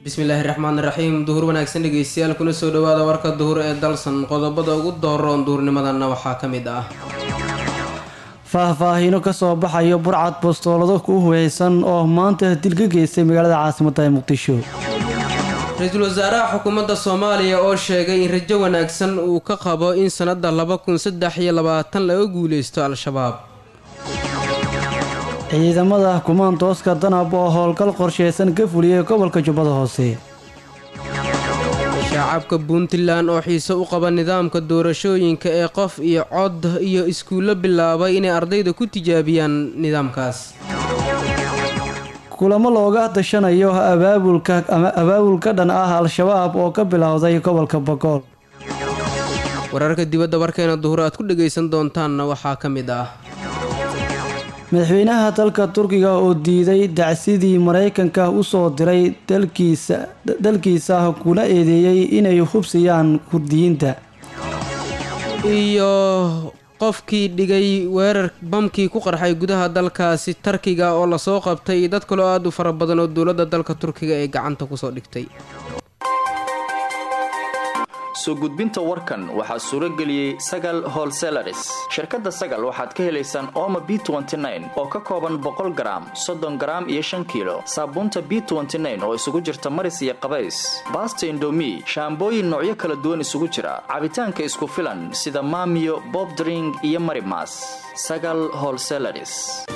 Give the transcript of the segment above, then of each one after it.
bismillaahi raxmaani raxiim duhur wanaagsan dhegeystayaal kuna soo dhawaada warka duhur ee dalsan qodobada ugu dooroon duhurnimadanna waxaa ka mid ah faahfaahiino kasoo baxayo burcad bostoolado ku huweysan oo maanta dil ka geystay magaalada caasimadda ee muqdisho ra-iisul wasaaraha xukuumadda soomaaliya oo sheegay in rajo wanaagsan uu ka qabo in sannadda laba kun saddex iyo labaatan laga guuleysto al-shabaab ciidamada kumaantooska danab oo howlgal qorsheysan ka fuliyay gobolka jubbada hoose shacabka puntland oo xiise u qaba nidaamka doorashooyinka ee qof iyo cod iyo iskuullo bilaabay inay ardayda ku tijaabiyaan nidaamkaas kulamo looga dashanayo abaabulka ama abaabulka dhan ah al-shabaab oo ka bilowday gobolka bagool wararka dibadda warkeena duhur aad ku dhagaysan doontaanna waxaa ka mid ah madaxweynaha dalka turkiga oo diiday dacsidii maraykanka usoo diray dalkiisa dalkiisa kuna eedeeyey inay hubsiyaan kurdiyiinta iyo qofkii dhigay weerar bamkii ku qarxay gudaha dalkaasi tarkiga oo lasoo qabtay dad kaloo aada u fara badan oo dowladda dalka turkiga ee gacanta kusoo dhigtay soo gudbinta warkan waxaa suuro geliyey sagal holselaris shirkadda sagal waxaad ka helaysaan ooma b oo ka kooban boqol garaam soddon garaam iyo shan kiilo saabuunta b oo isugu jirta maris iyo qabays baasta indomi shaambooyin noocyo kala duwan isugu jira cabitaanka isku filan sida maamiyo bobdring iyo marimas sagal holselaris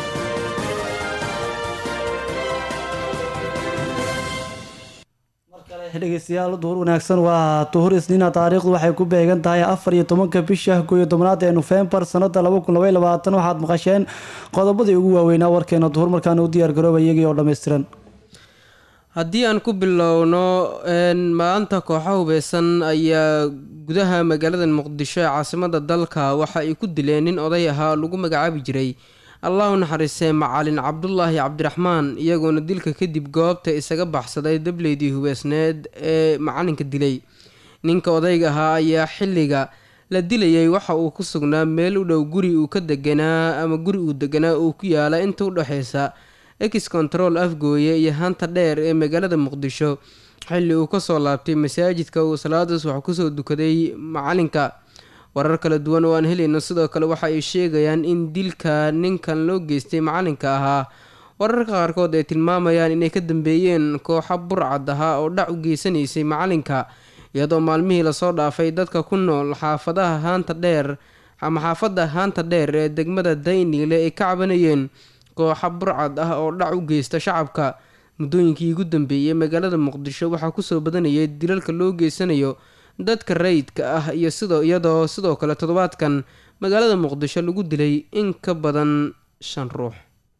dhegeystayaal duhur wanaagsan waa duhur isniina taariikhdu waxay ku beegan tahay afar iyo tobanka bisha kooiyo tobnaad ee nofembar sanada laba kun labay labaatan waxaad maqasheen qodobadii ugu waaweynaa warkeena duhur markaana u diyaar garooba iyagii oo dhammaystiran haddii aan ku bilowno maanta kooxa hubeysan ayaa gudaha magaalada muqdisho ee caasimada dalka waxa ay ku dileen nin oday ahaa lagu magacaabi jiray allahu naxariistee macalin cabdulaahi cabdiraxmaan iyagoona dilka kadib goobta isaga baxsaday dableydii hubeysneed ee macalinka dilay ninka odayga ahaa ayaa xilliga la dilayay waxa uu ku sugnaa meel u dhow guri uu ka deganaa ama guri uu deganaa uu ku yaala inta u dhexeysa ex control afgooye iyo hanta dheer ee magaalada muqdisho xilli uu kasoo laabtay masaajidka uu salaadaas wax kusoo dukaday macalinka warar kala duwan oo aan helayno sidoo kale waxa ay sheegayaan in dilka ninkan loo geystay macalinka ahaa wararka qaarkood ay tilmaamayaan inay ka dambeeyeen kooxa burcad ahaa oo dhac u geysanaysay macalinka iyadoo maalmihii lasoo dhaafay dadka ku nool xaafadaha haanta dheer ama xaafadda haanta dheer ee degmada dayniile ay ka cabanayeen kooxa burcad ah oo dhac u geysta shacabka muddooyinkii ugu dambeeyey magaalada muqdisho waxaa kusoo badanayay dilalka loo geysanayo dadka rayidka ah iyo sidoo iyadoo sidoo kale toddobaadkan magaalada muqdisho lagu dilay in ka badan shan ruux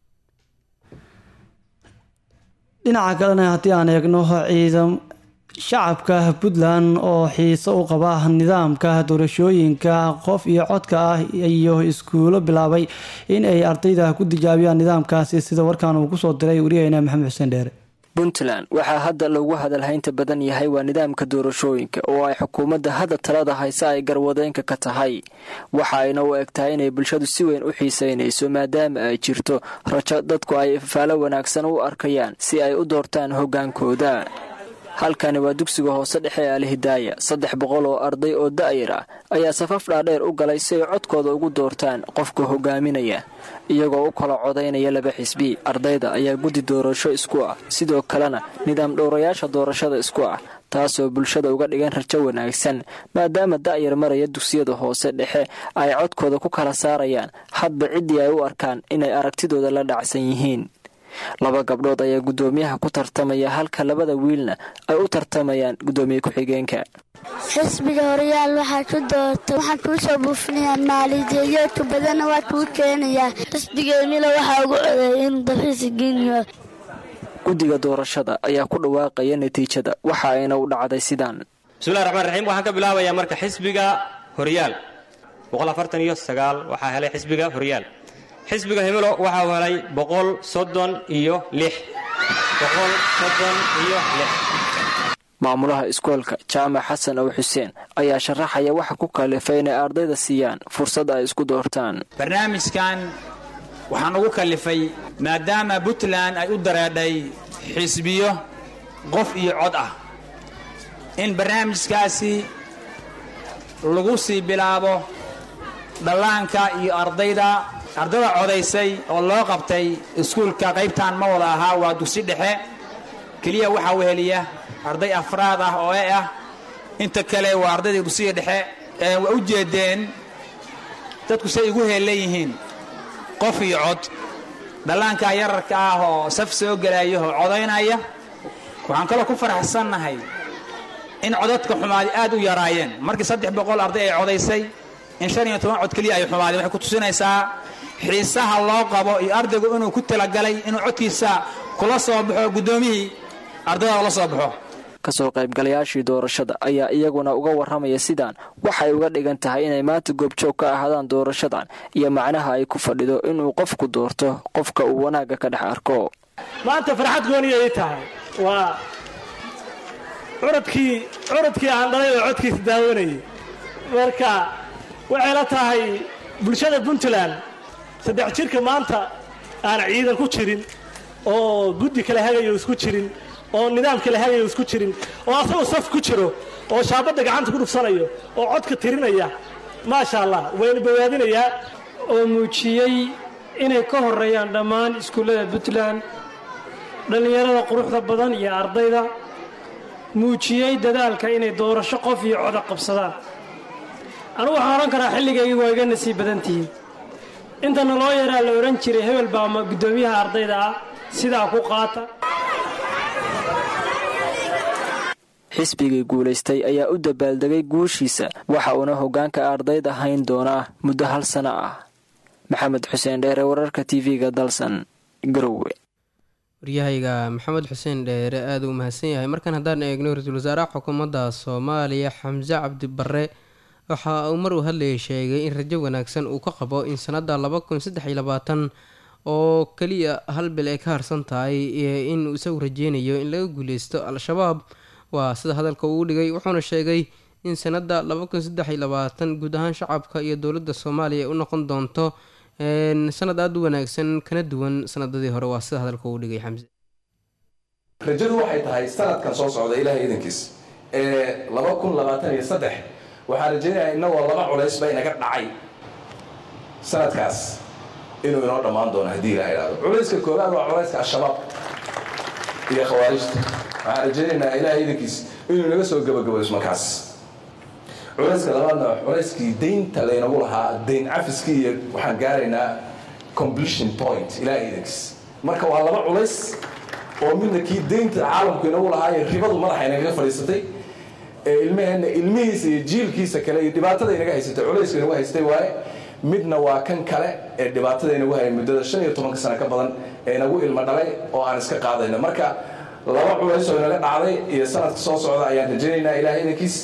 dhinaca kalena haddii aan eegno ciidam shacabka puntland oo xiise u qaba nidaamka doorashooyinka qof iyo codka ah iyo iskuulo bilaabay in ay ardayda ku tijaabiyaan nidaamkaasi sida warkaan uu kusoo diray wariyaheyna maxamed xuseen dheere puntland waxaa hadda loogu hadalhaynta badan yahay waa nidaamka doorashooyinka oo ay xukuumadda hadda talada hayse ay garwadeenka ka tahay waxa ayna u eg tahay inay bulshadu si weyn u xiiseynayso maadaama ay jirto rajo dadku ay faalo wanaagsan u arkayaan si ay u doortaan hoggaankooda halkani waa dugsiga hoose dhexe ee alhidaaya saddex boqol oo arday oo da'yar ah ayaa safaf dhaadheer u galay si ay codkooda ugu doortaan qofka hogaaminaya iyagoo u kala codaynaya laba xisbi ardayda ayaa guddi doorasho isku ah sidoo kalena nidaam dhowrayaasha doorashada isku ah taasoo bulshada uga dhigan rajo wanaagsan maadaama da'yar maraya dugsiyada hoose dhexe ay codkooda ku kala saarayaan hadba ciddii ay u arkaan inay aragtidooda la dhacsan yihiin laba gabdhood ayaa guddoomiyaha ku tartamaya halka labada wiilna ay u tartamayaan guddoomiye ku-xigeenka xisbiga horyaal waxaa ku doorta waxaan kuu soo buufinayaa maalijeeyoodka badanna waa kuu keenayaa xisbiga emila waxaa ugu codeeya in dafiisi geniyo guddiga doorashada ayaa ku dhawaaqaya natiijada waxa ayna u dhacday sidaan bismillahi raxmaan raxiim waxaan ka bilaabayaa marka xisbiga horyaal iyo sagaal waxaa helay xisbiga horyaal xisbiga himilo waxau helay boqol soddon iyo lix boqol soddon iyo lix maamulaha iskoolka jaamac xasan ow xuseen ayaa sharaxaya waxa ku kalifay inay ardayda siiyaan fursad ay isku doortaan barnaamijkan waxaan ugu kalifay maadaama puntland ay u dareedhay xisbiyo qof iyo cod ah in barnaamijkaasi lagu sii bilaabo dhallaanka iyo ardayda ardada codaysay oo loo qabtay iskuulka qaybtan ma wada ahaa waa dugsi dhexe keliya waxaa weheliya arday afraad ah oo e ah inta kale waa ardayda dugsiga dhexe waa u jeedeen dadku say igu heellan yihiin qof iyo cod dhallaankaa yararka ah oo saf soo gelaya oo codaynaya waxaan kaloo ku faraxsannahay in codadka xumaadi aad u yaraayeen markii saddex boqol arday ay codaysay in shan iyo toban cod keliya ay xumaadeen waxay ku tusinaysaa xiisaha loo qabo iyo ardaygu inuu ku talagalay inuu codkiisa kula soo baxo guddoomiyihii ardayda la soo baxo kasoo qaybgalayaashii doorashada ayaa iyaguna uga warramaya sidaan waxay uga dhigan tahay inay maanta goobjoog ka ahaadaan doorashadan iyo macnaha ay ku fadhido inuu qofku doorto qofka uu wanaagga ka dhex arko maanta farxad gooniyay tahay waa curadkii curadkii aan dhalay oo codkiisa daawanayay marka waxay la tahay bulshada puntland saddex jirka maanta aan ciidan ku jirin oo guddi kale hagayo isku jirin oo nidaam kale hagayo isku jirin oo asagoo saf ku jiro oo shaabadda gacanta ku dhufsanayo oo codka tirinaya maasha allah wayna bawaadinayaa oo muujiyey inay ka horreeyaan dhammaan iskuullada puntland dhallinyarada quruxda badan iyo ardayda muujiyey dadaalka inay doorasho qof iyo coda qabsadaan anugu waxaan odhan karaa xilligaygi waa iga nasiib badan tihiin intana loo yaraa la odhan jiray hebel baa ma guddoomiyaha ardayda ah sidaa ku qaata xisbigii guulaystay ayaa u dabaaldegay guushiisa waxa uuna hoggaanka ardayda hayn doonaa muddo hal sano ah maxamed xuseen dheere wararka tv-ga dalsan garowe waryahayga maxamed xuseen dheere aada u mahadsan yahay markan haddaan eegno ra-iisul wasaaraha xukuumadda soomaaliya xamse cabdi barre waxa uu mar uu hadlayay sheegay in rajo wanaagsan uu ka qabo in sanadda laba kun saddex iyo labaatan oo keliya hal bil ay ka harsan tahay in isagu rajeynayo in laga guuleysto al-shabaab waa sida hadalka uu dhigay wuxuuna sheegay in sanadda laba kun saddex iyo labaatan guud ahaan shacabka iyo dowladda soomaaliya ay u noqon doonto sanad aada u wanaagsan kana duwan sanadadii hore waa sida hadalka uu dhigay xamse rajadu waxay tahay sanadkan soo socda ilaahay idankiis ee laba kun labaatan iyo saddex waxaan rajaynayaa innagoo laba culaysba inaga dhacay sanadkaas inuu inoo dhammaan doono haddii ilaha idhahdo culayska koowaad waa culayska al-shabaab iyo khawaarijta waxaan rajaynaynaa ilaahay idankiis inuu inaga soo gabagabayso markaas culayska labaadna culayskii deynta laynagu lahaa deyn cafiskii iyo waxaan gaaraynaa completion point ilaahay idankiis marka waa laba culays oo midna kii deynta caalamku inagu lahaa iyo ribadu madaxa inagaga fadhiisatay ee ilmaheenna ilmihiisa iyo jiilkiisa kale iyo dhibaatada inaga haysatay culayska inagu haystay waaye midna waa kan kale ee dhibaatada inagu hayay muddada shan iyo tobanka sano ka badan ee inagu ilmo dhalay oo aan iska qaadayno marka laba culays oo inaga dhacday iyo sanadka soo socda ayaan rajaynaynaa ilaahay idankiis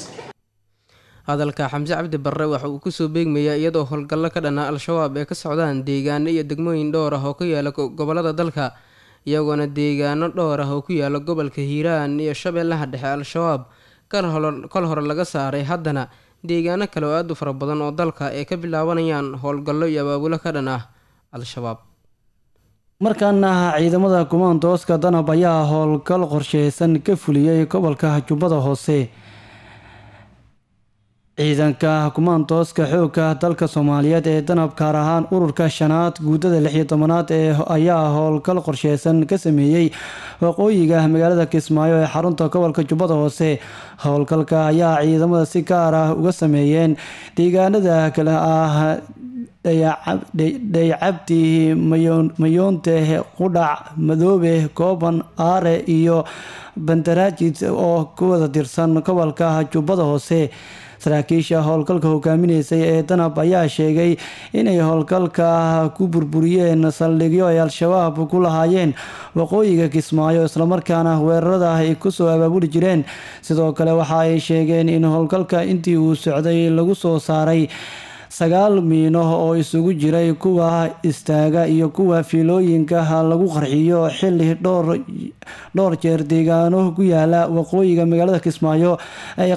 hadalka xamse cabdi barre waxa uu kusoo beegmayaa iyadoo howlgallo ka dhanaa al-shabaab ee ka socdaan deegaano iyo degmooyin dhowr ah oo ku yaala gobolada dalka iyagoona deegaano dhowr ah oo ku yaala gobolka hiiraan iyo shabeellaha dhexe al-shabaab kal hore laga saaray haddana deegaano kale oo aada u fara badan oo dalka ay ka bilaabanayaan howlgallo iyo abaabulo ka dhan ah al-shabaab markaana ciidamada kumaandooska danab ayaa howlgal qorsheysan ka fuliyey gobolka jubbada hoose ciidanka kumaandooska xoogga dalka soomaaliyeed ee danab gaar ahaan ururka shanaad guudada lix iyo tobanaad ee ayaa howlgal qorsheysan ka sameeyey waqooyiga magaalada kismaayo ee xarunta gobolka jubbada hoose howlgalka ayaa ciidamada si gaar ah uga sameeyeen deegaanada kale ah dhaycabdi mayoonte qudhac madoobe kooban aare iyo bandaraajid oo ku wada tirsan gobolka jubbada hoose saraakiisha howlgalka hogaaminaysay ee danab ayaa sheegay inay howlgalka ku burburiyeen saldhigyo ay al-shabaab ku lahaayeen waqooyiga kismaayo islamarkaana weerarada ay kusoo abaabuli jireen sidoo kale waxa ay sheegeen in howlgalka intii uu socday lagu soo saaray sagaal miino oo isugu jiray kuwa istaaga iyo kuwa fiilooyinka lagu qarxiyo xili dhowr jeer deegaano ku yaala waqooyiga magaalada kismaayo ay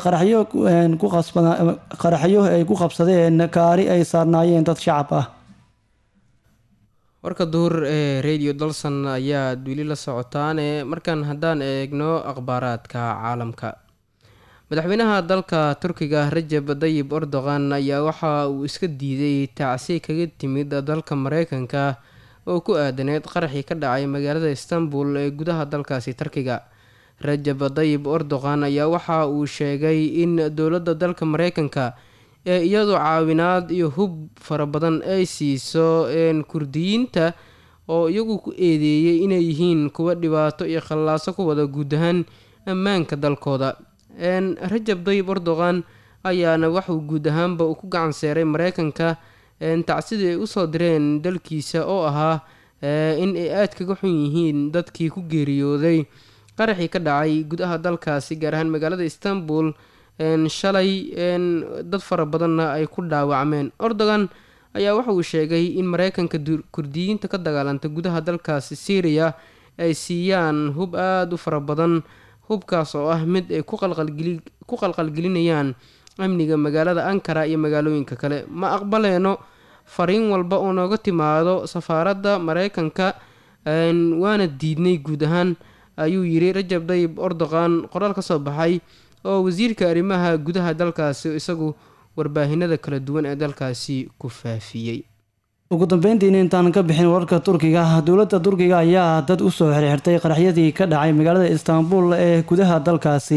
qaraxyo ay ku qabsadeen kaari ay saarnaayeen dad shacab ah warka duhur ee radio dalson ayaad weli la socotaane markan haddaan eegno akhbaaraadka caalamka madaxweynaha dalka turkiga rajab dayib erdogan ayaa waxa uu iska diiday tacsi kaga timid dalka mareykanka oo ku aadaneyd qaraxii ka dhacay magaalada istanbul ee gudaha dalkaasi turkiga rajab dayib erdogan ayaa waxa uu sheegay in dowladda dalka mareykanka ee iyadoo caawinaad iyo hub fara badan ay siiso kurdiyiinta oo iyagu ku eedeeyey inay yihiin kuwa dhibaato iyo khallaaso ku wada guud ahaan ammaanka dalkooda rajab dayib erdogan ayaana waxuu guud ahaanba uu ku gacan seeray mareykanka tacsidii ay usoo direen dalkiisa oo ahaa in ay aada kaga xun yihiin dadkii ku geeriyooday qaraxii ka dhacay gudaha dalkaasi gaar ahaan magaalada istanbul shalay dad fara badanna ay ku dhaawacmeen erdogan ayaa waxa uu sheegay in mareykanka kurdiyiinta ka dagaalanta gudaha dalkaasi syriya ay siiyaan hub aada u fara badan hubkaas oo ah mid ay ku qalqalgelinayaan amniga magaalada ankara iyo magaalooyinka kale ma aqbaleeno fariin walba oo nooga timaado safaaradda mareykanka waana diidnay guud ahaan ayuu yiri rajab dayib erdogan qoraal ka soo baxay oo wasiirka arrimaha gudaha dalkaasi isagu warbaahinada kala duwan ee dalkaasi ku faafiyey ugu dambeyntiina intaan ka bixin wararka turkiga dowladda turkiga ayaa dad usoo xirxirtay qaraxyadii ka dhacay magaalada istaanbul ee gudaha dalkaasi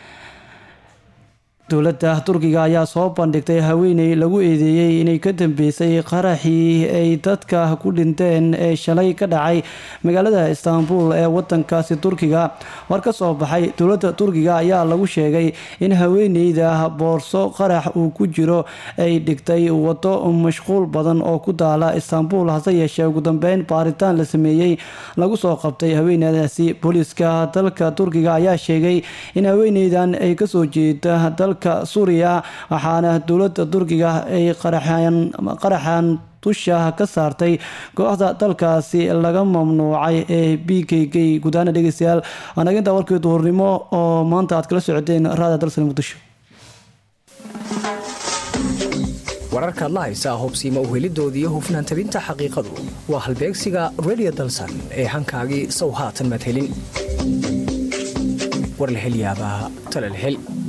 dowladda turkiga ayaa soo bandhigtay haweeney lagu eedeeyey inay ka dambeysay qaraxii ay dadka ku dhinteen ee shalay ka dhacay magaalada istaanbul ee wadankaasi turkiga war ka soo baxay dowladda turkiga ayaa lagu sheegay in haweeneyda boorso qarax uu ku jiro ay dhigtay wado mashquul badan oo ku daala istaanbul hase yeeshee ugu dambeyn baaritaan la sameeyey lagu soo qabtay haweeneydaasi booliiska dalka turkiga ayaa sheegay in haweeneydan ay kasoo jeeda dalka suuriya waxaana dowladda turkiga ay qaraxan dusha ka saartay kooxda dalkaasi laga mamnuucay ee b k k gudaana dhegeystayaal anaginta warkii duhurnimo oo maanta aad kala socoteen raada dalsan muqdisho wararkaad la haysaa hubsiima uhelidoodii hufnaan tabinta xaqiiqadu waa halbeegsiga redio dalsan ee hankaagii sow haatan madhelin war la hel yaabaa tala la hel